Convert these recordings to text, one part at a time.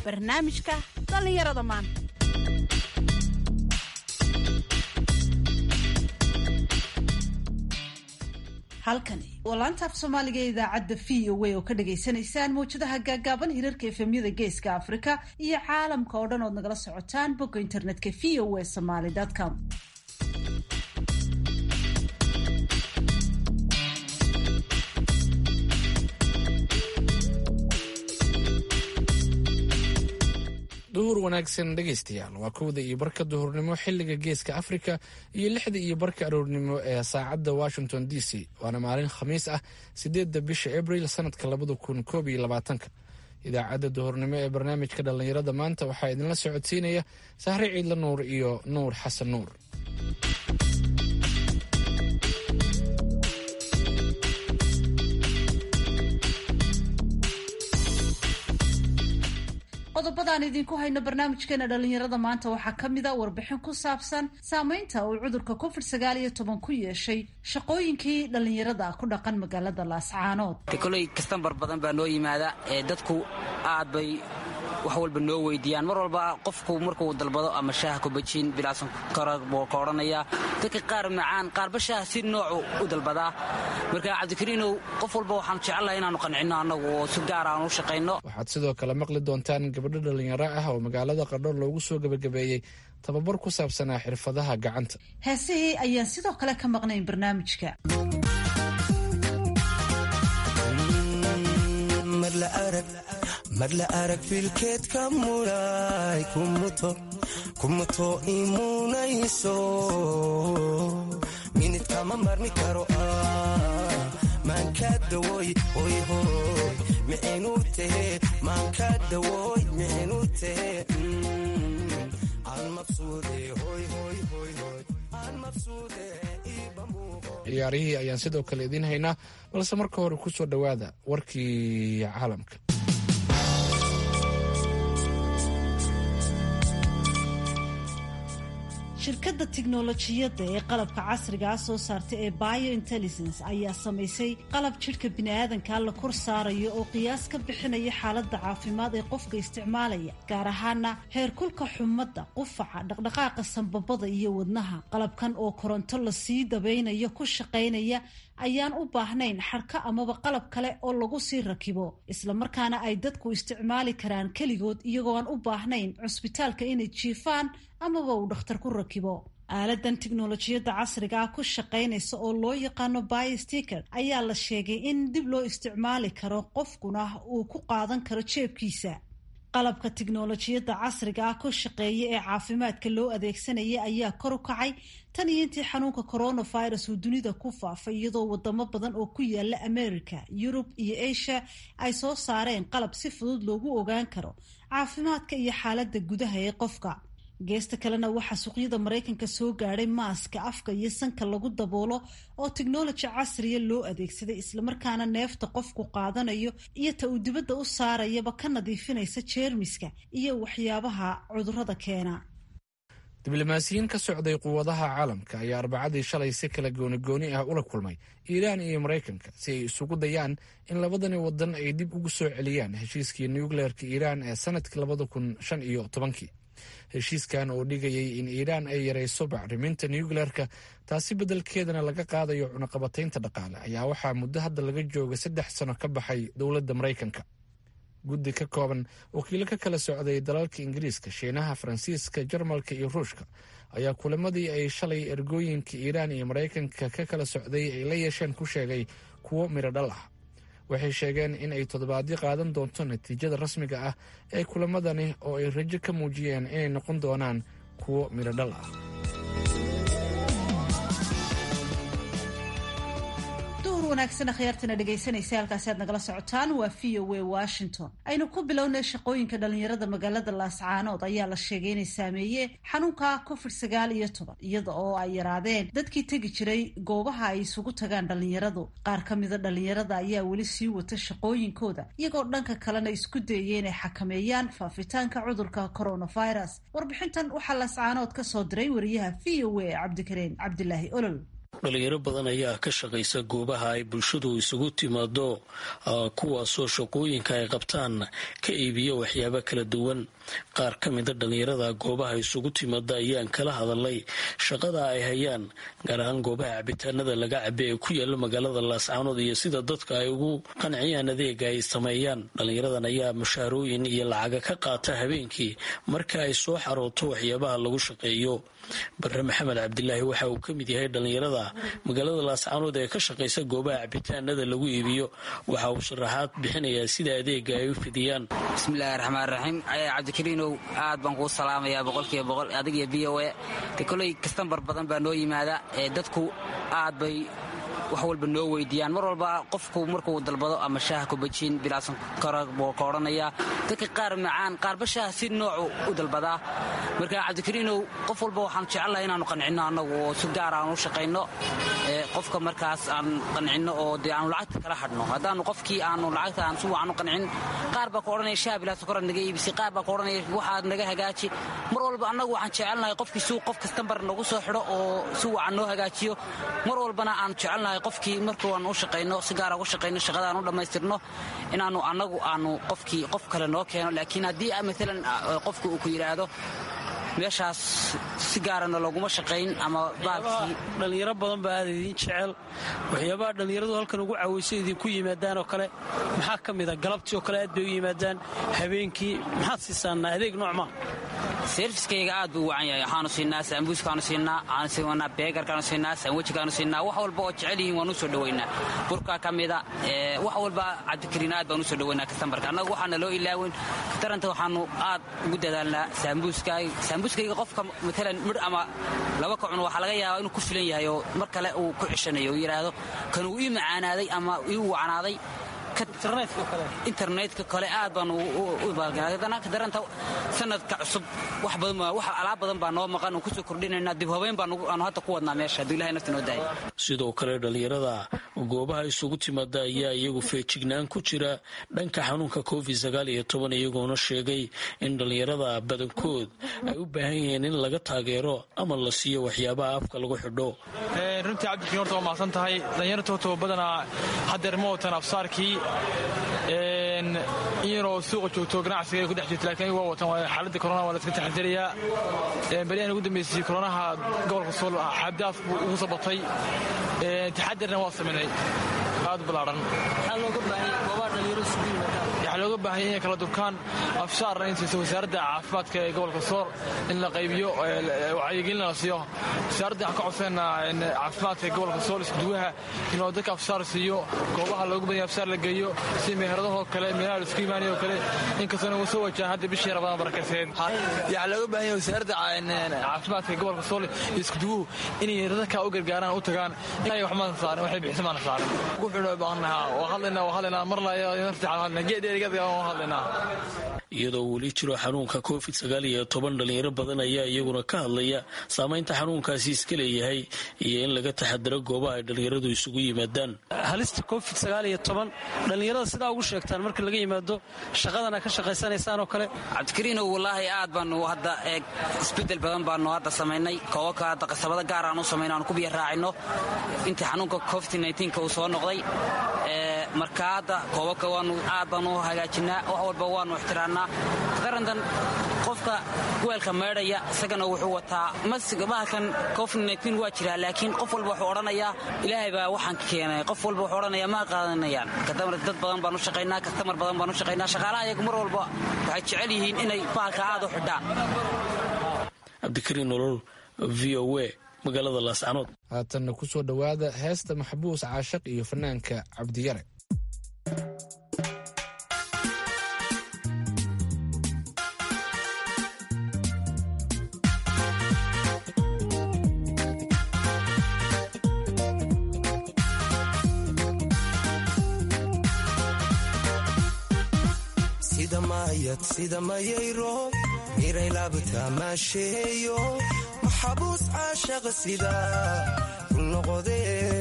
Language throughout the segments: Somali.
barnaamijka dhallinyarada maanta halkani waa laanta af soomaaliga ee idaacadda v o a oo ka dhagaysanaysaan mawjadaha gaagaaban hirarka efemyada geeska afrika iyo caalamka oo dhan ood nagala socotaan bogga internetka v o a somaly com duhur wanaagsan dhegaystayaal waa kowda iyo barka duhurnimo xiliga geeska afrika iyo lixda iyo barka aroornimo ee saacadda washington d c waana maalin khamiis ah sideedda bisha abril sanadka labada kun koob iyo labaatanka idaacadda duhurnimo ee barnaamijka dhallinyarada maanta waxaa idinla socodsiinaya sahre ciidla nuur iyo nuur xasan nuur qodobadaan idinku hayno barnaamijkeena dhallinyarada maanta waxaa ka mid a warbixin ku saabsan saameynta uu cudurka covid sagaal iyo toban ku yeeshay shaqooyinkii dhallinyarada ku dhaqan magaalada laascaanood koley kastambar badan baa noo yimaada ee dadku aad bay wax walba noo weydiiyaan mar walba qofku markuu dalbado ama shaaha kubajin bilaasan buu ka odhanaya dadka qaar macaan qaarba shaaha si noocu u dalbadaa marka cabdikariinow qof walba waxaan jecelnahay inaanu qancinno annagu oo si gaar aan u shaqayno waxaad sidoo kale maqli doontaan gabadho dhallinyaro ah oo magaalada qardho loogu soo gebagabeeyey tababar ku saabsanaa xirfadaha gacanta heesihii ayaan sidoo kale ka maqnayn barnaamijka mar la arag filkeedka muray kumuto imunayso minidkama marmi karo maanka dawoy hoyhoy mixinu tahe maanka dawoy mixinu tahe aan mabsuude hoyhoyhoyhoy aan mabsuude ciyaarihii ayaan sidoo kale idiin haynaa balse marka hore ku soo dhowaada warkii caalamka shirkadda tiknolojiyadda ee qalabka casrigaa soo saarta ee bio intelligence ayaa samaysay qalab jidhka bini'aadanka la kor saarayo oo qiyaas ka bixinaya xaaladda caafimaad ee qofka isticmaalaya gaar ahaana heerkulka xumadda qufaca dhaqdhaqaaqa sanbabada iyo wadnaha qalabkan oo koronto lasii dabaynayo ku shaqaynaya ayaan u baahnayn xadhka amaba qalab kale oo lagu sii rakibo islamarkaana ay dadku isticmaali karaan keligood iyagoo aan u baahnayn cusbitaalka inay jiifaan amaba uu dhakhtar ku rakibo aaladan tiknolojiyadda casriga ah ku shaqaynaysa oo loo yaqaano biosticker ayaa la sheegay in dib loo isticmaali karo qofkuna uu ku qaadan karo jeebkiisa qalabka tiknolojiyadda casriga ah ku shaqeeya ee caafimaadka loo adeegsanaya ayaa kor u kacay tan iyo intii xanuunka coronavirus uu dunida ku faafay iyadoo wadamo badan oo ku yaala america yurub iyo asia ay soo saareen qalab si fudud loogu ogaan karo caafimaadka iyo xaaladda gudaha ee qofka geesta kalena waxaa suuqyada maraykanka soo gaadhay maaska afka iyo sanka lagu daboolo oo technology casriya loo adeegsaday islamarkaana neefta qofku qaadanayo iyo ta uu dibadda u saarayaba ka nadiifinaysa jeermiska iyo waxyaabaha cudurrada keena diblomaasiyiin ka socday quwadaha caalamka ayaa arbacadii shalay si kala goonigooni ah ula kulmay iiraan iyo maraykanka si ay isugu dayaan in labadani wadan ay dib ugu soo celiyaan heshiiskii nucleerka iiraan ee sanadkii labada kun shan iyo tobankii heshiiskan oo dhigayay in iiraan ay yarayso bacriminta nucleerka taasi beddelkeedana laga qaadayo cunaqabataynta dhaqaale ayaa waxaa muddo hadda laga jooga saddex sano ka baxay dowladda maraykanka guddi ka kooban wakiilo ka kala socday dalalka ingiriiska shiinaha faransiiska jarmalka iyo ruushka ayaa kulamadii ay shalay ergooyinka iiraan iyo maraykanka ka kala socday ay la yeesheen ku sheegay kuwo midho dhal ah waxay sheegeen in ay toddobaadyo qaadan doonto natiijada rasmiga ah ee kulamadani oo ay rajo ka muujiyeen inay noqon doonaan kuwo midho dhal ah wanaagsan akhyaartana dhegaysanaysa halkaasi aad nagala socotaan waa v o a washington aynu ku bilownay shaqooyinka dhalinyarada magaalada laascaanood ayaa la sheegay inay saameeyeen xanuunka covid sagaal iyo toban iyada oo ay yaraadeen dadkii tegi jiray goobaha ay isugu tagaan dhalinyaradu qaar ka mida dhalinyarada ayaa weli sii wata shaqooyinkooda iyagoo dhanka kalena isku dayaya inay xakameeyaan faafitaanka cudurka coronavirus warbixintan waxaa laascaanood ka soo diray wariyaha v o a cabdikariin cabdilaahi olol dhalinyaro badan ayaa ka shaqaysa goobaha ay bulshadu isugu timaado kuwaasoo shaqooyinka ay qabtaan ka iibiya waxyaabo kala duwan qaar ka mida dhalinyarada goobaha isugu timaada ayaan kala hadalay shaqada ay hayaan gaar ahaan goobaha cabitaanada laga cabe ee ku yaala magaalada laascaanood iyo sida dadka ay ugu qanciyaan adeega ay sameeyaan dhalinyaradan ayaa mushaarooyin iyo lacaga ka qaata habeenkii marka ay soo xarooto waxyaabaha lagu shaqeeyo bare maxamed cabdilaahi waxa uu ka mid yahay dhalinyarada magaalada laascaanood ee ka shaqaysa goobaha cabitaanada lagu iibiyo waxa uu sharaxaad bixinayaa sida adeega ay u fidiyaan bismillahi raxmaan raxiim cabdikariinow aad baan kuu salaamayaa boqolkiiba boqol adig iyo v o e de koley kastambar badan baa noo yimaada ee dadku aad bay wax walba noo weydiiyaan mar walba qofku markuu dalbado ama shaaha kubajin bilaasan kara buu ka odhanayaa dadka qaar macaan qaarba shaaha si noocu u dalbadaa marka cabdikariinow qof walba waxaan jecelnahay inaanu qancinno annagu oo si gaar aan u shaqayno qofka markaas aan qancinno oo dee aanu lacagta kala hadhno haddaanu qofkii aanu lacagta aan si wacan u qancin qaar baa ka odhanaya shaaha bilaasan kora naga iibisay qaar baa ka odhanaya waxaad naga hagaaji mar walba annagu waxaan jecelnahay qofkii si qof kastambar nagu soo xidho oo si wacan noo hagaajiyo mar walbana aan jecelnahay qofkii markuu aan u shaqayno si gaara uga shaqayno shaqada aan u dhammaystirno inaanu annagu aanu qofkii qof kale noo keeno laakiin haddii maalan qofku uu ku yidhaahdo meeshaas si gaarana looguma shaqayn ama baalkii dhalinyaro badan baa aad idiin jecel waxyaabaha dhallinyaradu halkan ugu caawaysa idinku yimaadaan oo kale maxaa ka mida galabtii oo kale aad bay u yimaadaan habeenkii maxaad siisaanaa adeeg noocmaa serviskayga aad buu u wacan yahay waxaanu siinaa saambuuskaanu siinaa waxaanu siinaa beegarkaanu siinaa saamwejikaanu siinaa wax walba oo jecel yihiin waanu soo dhowaynaa burkaa ka mida wax walba cabdikariin aad baanu usoo dhowaynaa kastambarka annagu waxaana loo ilaawin daranta waxaanu aad ugu dadaalnaa saambuuskaaga saambuuskayga qofka maalan midh ama laba ka cuno waxaa laga yaabaa inuu ku filan yahay oo mar kale uu ku ceshanayo uu yidhaahdo kan uu ii macaanaaday ama ii wacanaaday internetka kale aad baan daranta sanadka cusub wax alaab badan baa noo maqan oo kusoo kordhinayna dib habeyn baanu hadda ku wadnaa meesha hadduu ilahay nafta noo daaya sidoo kale dhallinyarada goobaha isugu timaada ayaa iyagu feejignaan ku jira dhanka xanuunka covid sagaal iyo toban iyagoona sheegay in dhallinyarada badankood ay u baahan yihiin in laga taageero ama la siiyo waxyaabaha afka lagu xidho runtii cabdikariin horta waa mahadsan tahay dhallinyartootoo badanaa haddeer ma watan afsaarkii in yaroo suuqa joogto ganacsiga ay ku dhex jirto laakiin waa watan xaaladda korona waa la iska taxadirayaa baryahan ugu dambeysay koronaha gobolka sool xabdaaf buu ugu soo batay taxadirna waa samaynay aad u ballaadhan waxaa looga baahanya inay kala durkaan afshaarna in siiso wasaaradda caafimaadka ee gobolka sool in la qaybiyo wacyigelin la siiyo wasaaradda waxaan ka codsanaa caafimaadka ee gobolka sool iskuduwaha inuu dadka afshaar siiyo goobaha loogu badanya afshaar la geeyo si meheradahoo kale meelaha laisku imaanayoo kale inkastoo nagu soo wajahan hadda bishii rabadaan barakayseed waxaa looga baahanya wasaaradda caafimaadka ee gobolka sool iyo iskuduwuhu inay dadka u gargaaraan u tagaan inay wax maana saarin waxay bixisa maana saarin wuxuuna baahanahaa waa hadlaynaa waa hadlaynaa mar laya nafti hadlaynaa geed iyadoo weli jiro xanuunka covid sagaal iyo toban dhalinyaro badan ayaa iyaguna ka hadlaya saamaynta xanuunkaasi iska leeyahay iyo in laga taxadiro goobaha ay dhalinyaradu isugu yimaadaan halista covid sagaal iyo toban dhallinyarada sidaa ugu sheegtaan marka laga yimaado shaqadana ka shaqaysanaysaan oo kale cabdikariinow wallaahi aad baanu hadda eeg isbedel badan baanu hadda samaynay koobabka hadda qasabado gaar aan u samayno aan ku biyo raacino intii xanuunka covid nka uu soo noqday marka hadda koobabka waanu aad baanu hagaajinaa wax walba waanu ixtiraannaa qarantan qofka weelka meedhaya isagana wuxuu wataa bahalkan covid waa jiraa laakiin qof walba wuxuu odhanayaa ilaahay baa waxaan keenay qof walba wuxuu odhanayaa ma qaadanayaan dad badan baanu shaqaynaa kastamar badan baanu shaqaynaa shaqaalaha iyagu mar walba waxay jecel yihiin inay bahalka aad u xidhaan cabdikariin nolol v o a magaalada laascanood haatanna ku soo dhowaada heesta maxbuus caashaq iyo fanaanka cabdiyare sida maayad sida mayayro miray laabta maasheeyo maxabuus caashaqa sida ku noqode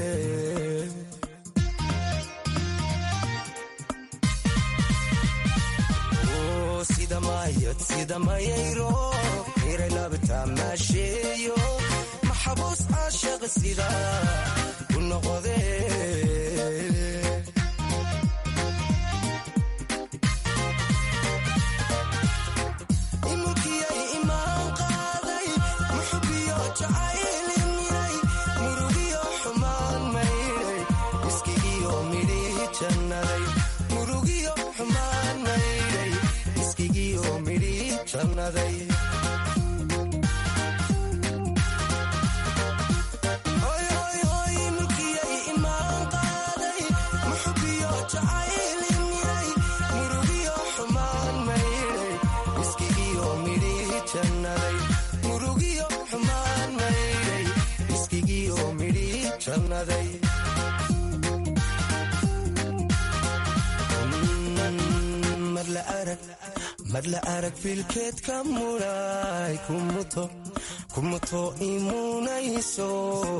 sida maayad sida mayayro miray laabta maasheeyo maxabuus caashaqa sida u noqode imulkiyay imaan qaaday muxubiyo jacaylinyay murugiyo xumaan maydhay iskigiyo midhihi jannaday murugiyo xumaan maydhay iskigiyo midhihi jannaday mulkiyay imaan qaaday muxubiyo jacaylinyay murugiyo xumaan maydhay iskigiyo midhihi jannaday murugiyo xumaan maydhay iskigiyo midhihi jannaday mar la arag filkeed ka muray kumuto imunayso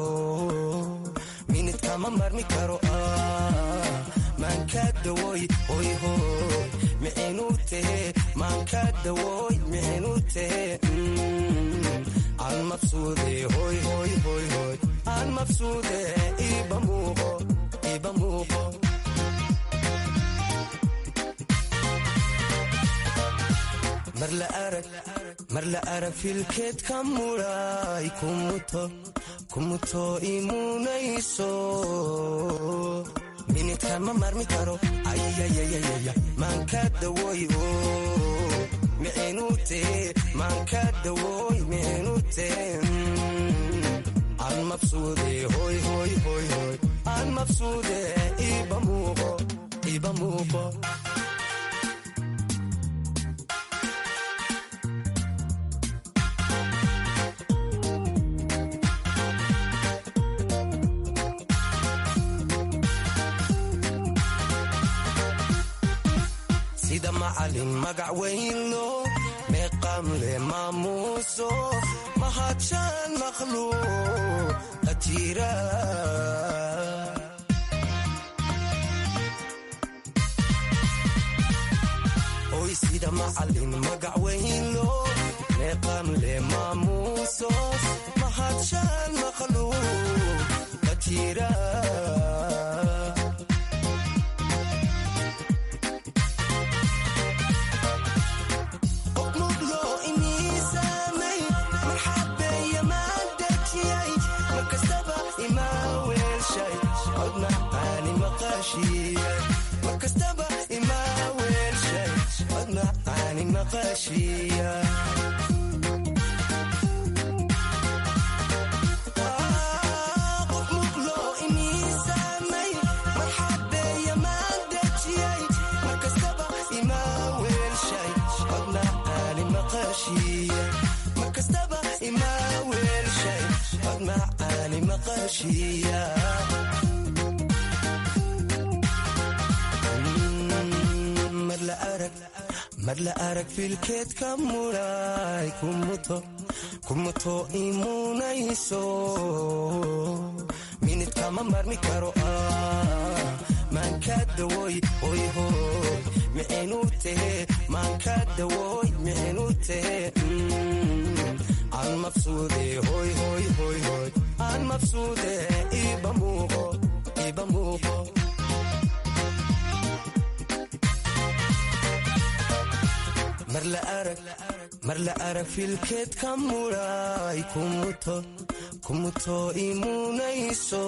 minid kama marmi karo maanka dawoy hoyhoy mixinu tehe maanka dawoy mixinu tehe aan mabsuude hoyhoyhoyhoy aan mabsuude iba muuqo iba muuqo mar la arag filkeed ka muray kumuto imunayso minidkan ma marmi karo ayayayayaya maanka dawoy mixinu tee maanka dawoy mixinu tee aan mabsuude hoyhoyhoyhoy aan mabsuude iba muuqo iba muuqo sida macalin magac weynlo meeqam le maamuuso mahadshaan makhluuq qajira oy sida macalin magac weynlo meeqam le maamuuso mahadshaan makhluuq qajira markastaba imaa weelshay cod macaani maqashiya qof muqlo iniisaamay marxabeeya maan dejiyay markastaba imaa weelshay cod macaani maqashiya markastaba imaa weelshay cod macaani maqashiya mar la arag filkeed ka muray kumuto imunayso minid kama marmi karo maanka dawoy hoyhoy mixinu tehe maanka dawoy mixinu tehe aan mabsuude hoyhoyhoyhoy aan mabsuude iba muuqo iba muuqo mar la arag filkeed ka muray kumuto imunayso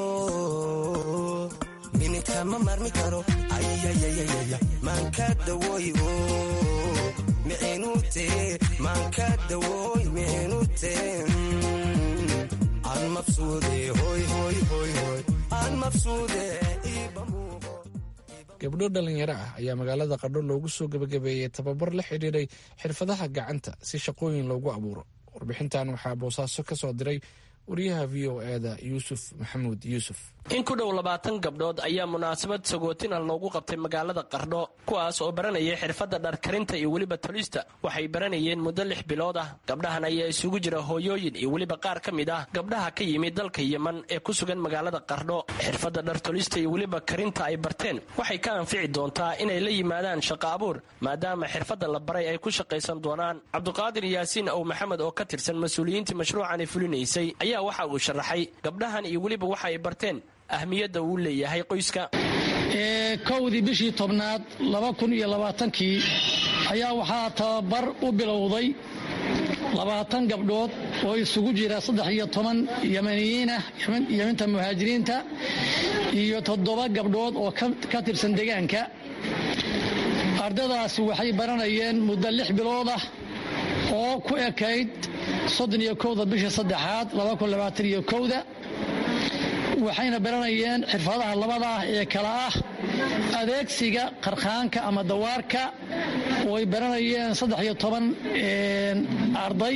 minidka ma marmi karo ayayayayaya maanka dawoy mixinu tee maanka dawoy mixinu tee aan mabsuude hoyhoyhoyhoy aan mabsuude iba muuqo gabdho dhalinyaro ah ayaa magaalada qardho loogu soo gebagabeeyey tababar la xidhiiray xirfadaha gacanta si shaqooyin loogu abuuro warbixintan waxaa boosaaso ka soo diray wariyaha v o eda yuusuf maxamuud yuusuf in ku dhow labaatan gabdhood ayaa munaasabad sagootina loogu qabtay magaalada qardho kuwaas oo baranayay xirfadda dharkarinta iyo weliba tolista waxay baranayeen muddo lix bilood ah gabdhahan ayaa isugu jira hooyooyin iyo weliba qaar ka mid ah gabdhaha ka yimid dalka yeman ee ku sugan magaalada qardho xirfadda dhartolista iyo weliba karinta ay barteen waxay ka anfici doontaa inay la yimaadaan shaqo abuur maadaama xirfadda la baray ay ku shaqaysan doonaan cabduqaadir yaasiin ow maxamed oo ka tirsan mas-uuliyiintii mashruucani fulinaysay ayaa waxa uu sharaxay gabdhahan iyo weliba waxa ay barteen ahmiyadda uu leeyahay qoyska kowdii bishii tobnaad laba kun iyo labaatankii ayaa waxaa tababar u bilowday labaatan gabdhood oo isugu jira saddex iyo toban yamaniyiinah yeminta muhaajiriinta iyo toddoba gabdhood oo ka tirsan deegaanka ardadaasi waxay baranayeen muddo lix bilood ah oo ku ekayd soddon iyo kowda bisha saddexaad laba kun labaatan iyo kowda waxayna baranayeen xirfadaha labada ah ee kala ah adeegsiga qarkhaanka ama dawaarka oo ay baranayeen saddex iyo toban arday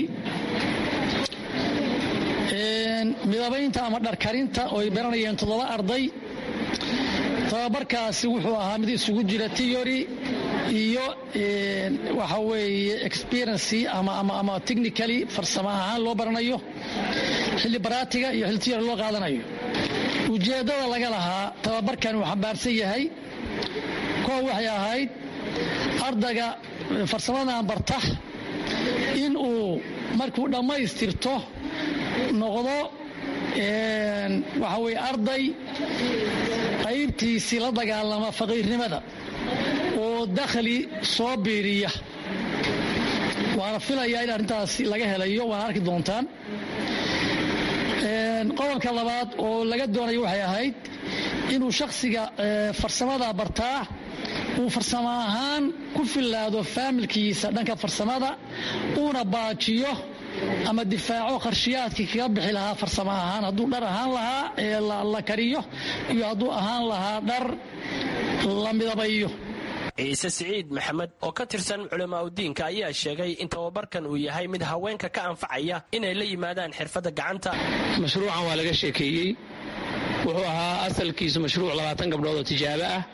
midabaynta ama dharkarinta oo ay baranayeen toddoba arday tababarkaasi wuxuu ahaa mid isugu jira tiyori iyo waxa weeye experiency ama technically farsamo ahaan loo baranayo xilli baraatiga iyo xilli tiyori loo qaadanayo ujeeddada laga lahaa tababarkan uu xambaarsan yahay koow waxay ahayd ardayga farsamadan barta in uu markuu dhammaystirto noqdo waxa weye arday qaybtiisii la dagaalama faqiirnimada oo dakhli soo biiriya waana filayaa in arrintaas laga helayo waana arki doontaan qodobka labaad oo laga doonayo waxay ahayd inuu shakhsiga farsamada bartaa uu farsamo ahaan ku fillaado faamilkiisa dhanka farsamada uuna baajiyo ama difaaco qarshiyaadkii kaga bixi lahaa farsamo ahaan hadduu dhar ahaan lahaa ee la kariyo iyo hadduu ahaan lahaa dhar la midabayo ciise siciid maxamed oo ka tirsan culamaauddiinka ayaa sheegay in tababarkan uu yahay mid haweenka ka anfacaya inay la yimaadaan xirfadda gacanta mashruucan waa laga sheekeeyey wuxuu ahaa asalkiisu mashruuc labaatan gabdhood oo tijaabo ah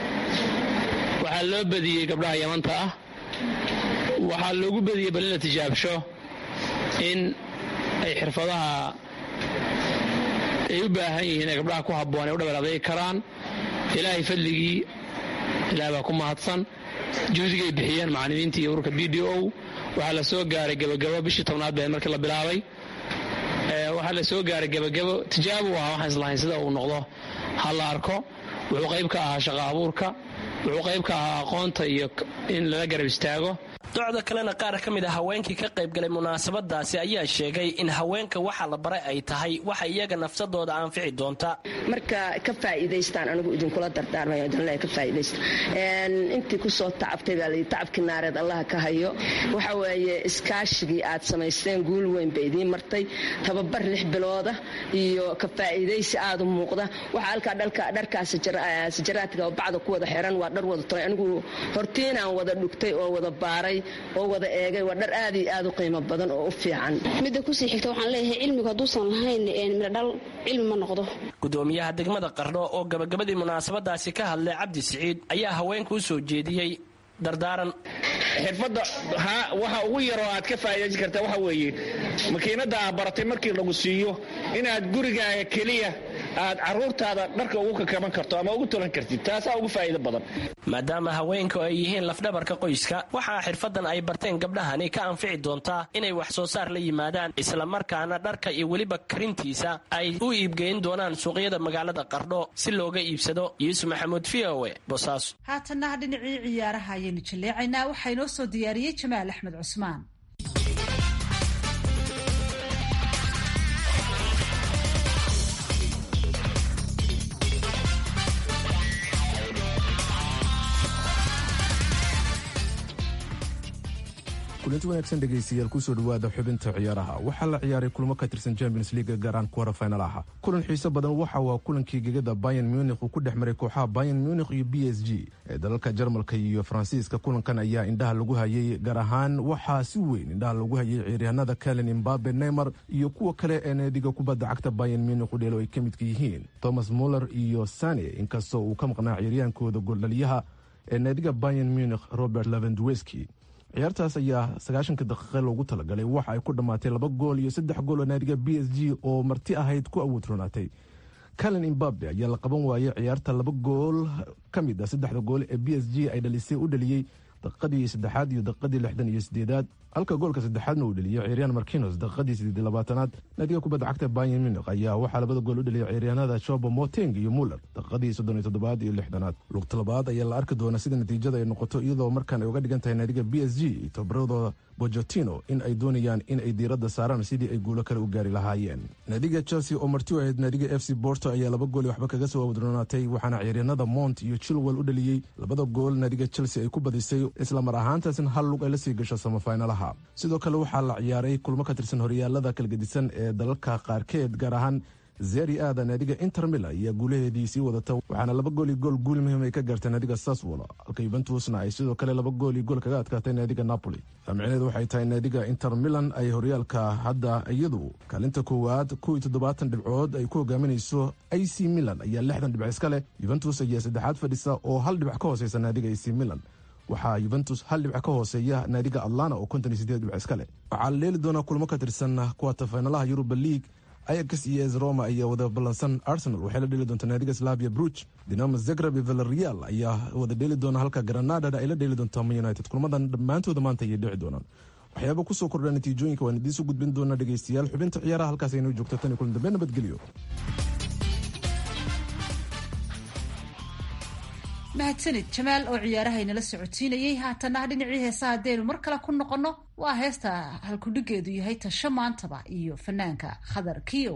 waxaa loo badiyey gabdhaha yamanta ah waxaa loogu badiyey bal in la tijaabsho in ay xirfadaha ay u baahan yihiin ee gabdhaha ku habboon ay u dhabar adaygi karaan ilaahay fadligii ilaah baa ku mahadsan juhdigay bixiyeen macallimiintii iyo ururka b d o waxaa la soo gaaray gebagabo bishii tobnaad bee markii la bilaabay waxaa la soo gaaray gebagabo tijaabo u ahaa waxaan islahayn sida uu noqdo ha la arko wuxuu qayb ka ahaa shaqa abuurka wuxuu qayb ka ahaa aqoonta iyo in lala garab istaago docda kalena qaar ka mid a haweenkii ka qaybgalay munaasabadaasi ayaa sheegay in haweenka waxa la baray ay tahay waxa iyaga nafsadooda anfici doonta marka ka faa'iidaystaan anigu idinkula dardaarmayo idinle ka faa'iidaysta intii kusoo tacabtay baa layidhi tacabkii naareed allaha ka hayo waxa weeye iskaashigii aad samaysteen guul weyn bay idiin martay tababar lix bilooda iyo ka faa'iidaysi aad u muuqda waxa halkaa dharkaa sajaraadka oo bacda ku wada xiran waa dhar wada tolay anigu hortiinaan wada dhugtay oo wada baaray oo wada eegay waa dhar aad iyo aad u qiimo badan oo u fiican midda kusii xigta waxaan leeyahay cilmigu hadduusan lahayn midhodhal cilmi ma noqdo gudoomiyaha degmada qardho oo gabagabadii munaasabadaasi ka hadlay cabdi siciid ayaa haweenka u soo jeediyey dardaaran xirfadda waxa ugu yaroo aad ka faa'iidaysan kartaa waxa weeye makiinadda aad baratay markii lagu siiyo inaad gurigaaga keliya aad caruurtaada dharka ugu kakaban karto ama ugu tolan kartid taasaa ugu faa'iido badan maadaama haweenku ay yihiin lafdhabarka qoyska waxaa xirfaddan ay barteen gabdhahani ka anfici doontaa inay wax soo saar la yimaadaan islamarkaana dharka iyo weliba karintiisa ay u iibgeyn doonaan suuqyada magaalada qardho si looga iibsado yuusuf maxamuud v o e boosaaso haatanna dhinacii ciyaaraha ayaynu jaleecaynaa waxaa inoo soo diyaariyey jamaal axmed cusmaan kulanti wanaagsan dhegaystayaal kusoo dhawaada xubinta ciyaaraha waxaa la ciyaaray kulmo ka tirsan champions leaga gaaraan kuwara finalaha kulan xiiso badan waxa waa kulankii gegada bayan munikh uu ku dhex maray kooxaha bayan munikh iyo b s g ee dalalka jarmalka iyo faransiiska kulankan ayaa indhaha lagu hayay gaar ahaan waxaa si weyn indhaha lagu hayay ciyaaryahanada kalen imbabe neymar iyo kuwa kale ee naadiga kubadda cagta bayan munikh u dheelo ay ka midka yihiin thomas muller iyo sane inkastoo uu ka maqnaa ciyaryaankooda gooldhaliyaha ee naadiga bayan munikh robert levendweski ciyaartaas ayaa sagaashanka daqiiqa loogu talagalay waxa ay ku dhammaatay laba gool iyo saddex gool oo naadiga b s g oo marti ahayd ku awood roonaatay calen imbabe ayaa la qaban waayey ciyaarta laba gool ka mid ah saddexda gool ee b s g ay dhalisay u dhaliyey daqiiqadii saddexaad iyo daqiiqadii lixdan iyo sideedaad halka goolka saddexaadna uu dheliyay ciiriyaan markinos daqiiqadii sideed labaatanaad naadiga kubadda cagta bayan munich ayaa waxaa labada gool u dheliyay ciiryaanada shobo moteng iyo muller daqiiqadii soddon iyo toddobaad iyo lixdanaad lugta labaad ayaa la arki doona sida natiijada ay noqoto iyadoo markaan ay uga dhigan tahay naadiga b s g tobaradooda bojotino in ay doonayaan in ay diiradda saaraan sidii ay guulo kale u gaari lahaayeen naadiga chelsea oo marti u ahayd naadiga f c borto ayaa laba gool waxba kaga soo wadronaatay waxaana ciiryanada mont iyo chilwell u dhaliyey labada gool naadiga chelsea ay ku badisay isla mar ahaantaasna hal lug ay la sii gasho samafinalaha sidoo kale waxaa la ciyaaray kulmo ka tirsan horyaalada kala gedisan ee dalalka qaarkeed gaar ahaan zeri aada naadiga inter mila ayaa guulaheedii sii wadata waxaana laba gool iyo gool guul muhiim ay ka gaartay naadiga saswolo halka yuventusna ay sidoo kale laba gool iyo gool kaga adkaatay naadiga napoli micneheedu waxay tahay naadiga inter milan ay horyaalka hadda iyadu kaalinta koowaad kow iyo toddobaatan dhibcood ay ku hogaaminayso a c milan ayaa lixdan dhibc iska leh yuventus ayaa saddexaad fadhisa oo hal dhibac ka hooseysa naadiga a c milan waxaa yuventus hal dhibc ka hooseeya naadiga atlana oo konton iyo sideed dhibc iska leh waxaa la dheeli doonaa kulmo ka tirsan kuwata faynalaha yuruba league ayax iyo es roma ayaa wada ballansan arsenal waxay la dheli doontaa naadiga slavia bruch dinamo zagreb iyo valereal ayaa wada dheeli doona halka granada ay la dheeli doontaa man united kulmadan dhammaantooda maanta ayay dhici doonaan waxyaaba kusoo kordha natiijooyinka waan idiisu gudbin doonaa dhegeystayaal xubinta ciyaaraha halkaas aynoo joogto tan iyo kulan dambe nabadgelyo mahadsanid jamaal oo ciyaarahaynala socotiinayey haatana dhinacii heesaha haddaynu mar kale ku noqonno waa heesta halkudhigeedu yahay tasho maantaba iyo fanaanka khadar kiyow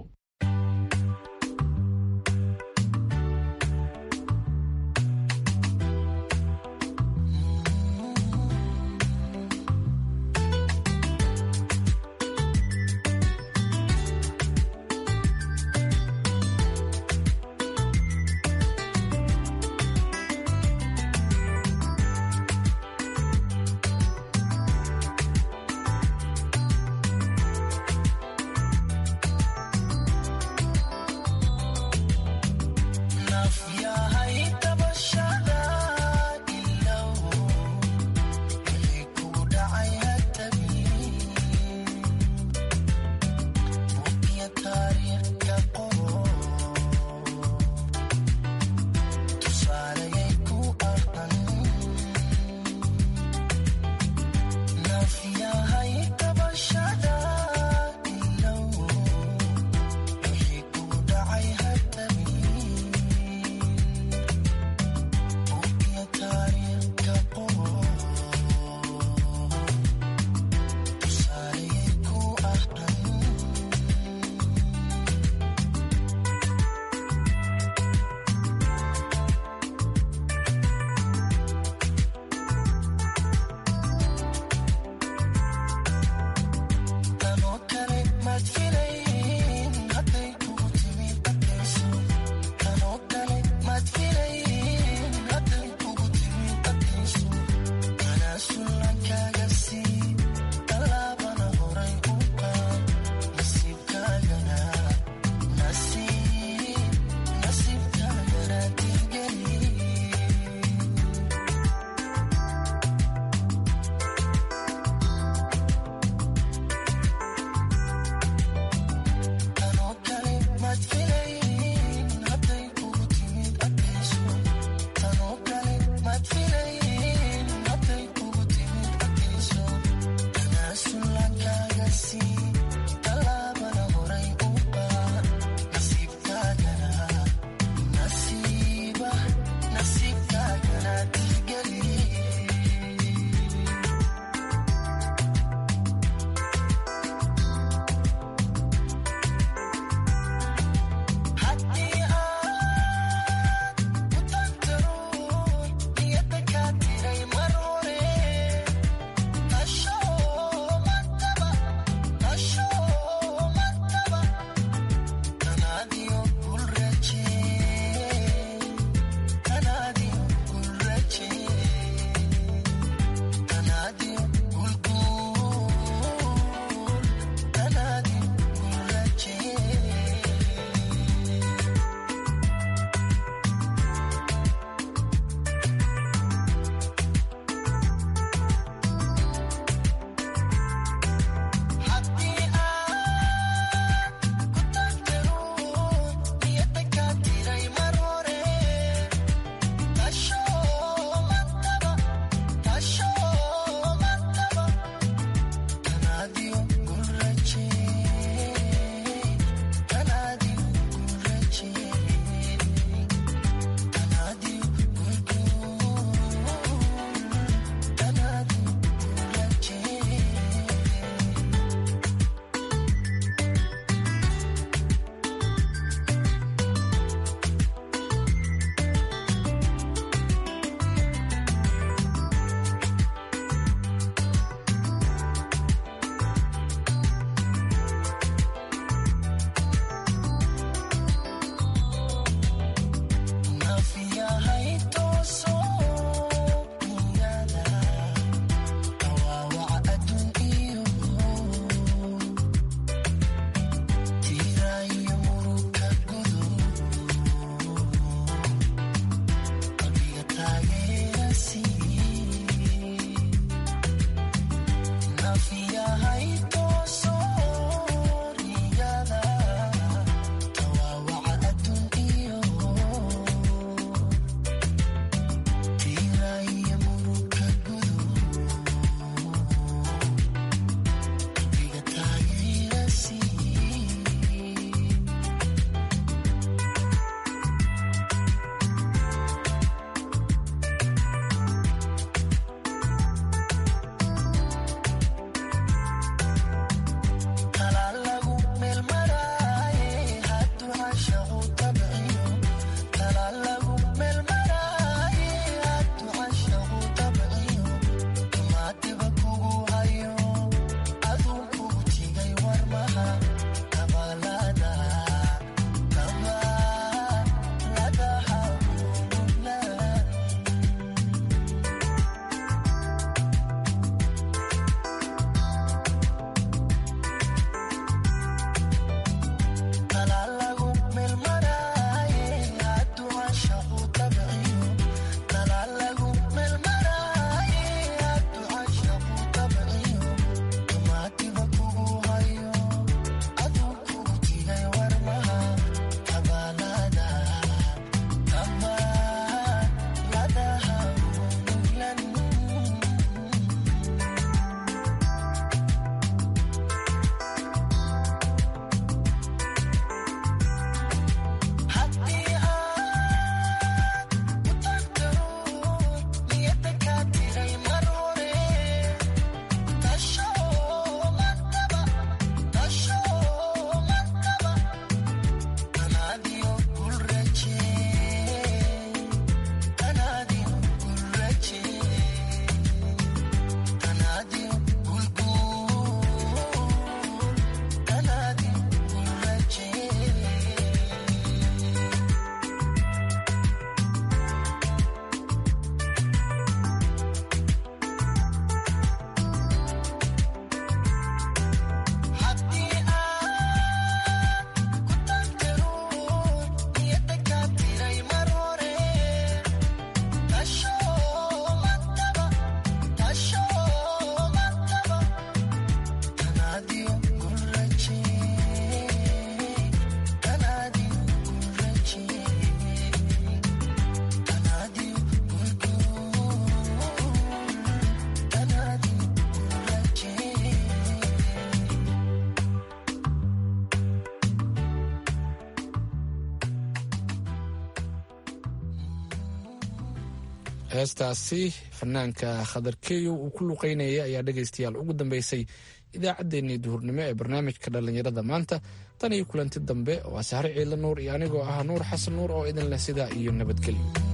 heestaasi fanaanka khadarkeeyo uu ku luqeynayay ayaa dhegaystayaal ugu dambeysay idaacaddeenii duhurnimo ee barnaamijka dhallinyarada maanta tan iyo kulanti dambe waa sahre ciila nuur iyo anigoo ah nuur xasan nuur oo idin leh sidaa iyo nabadgelyo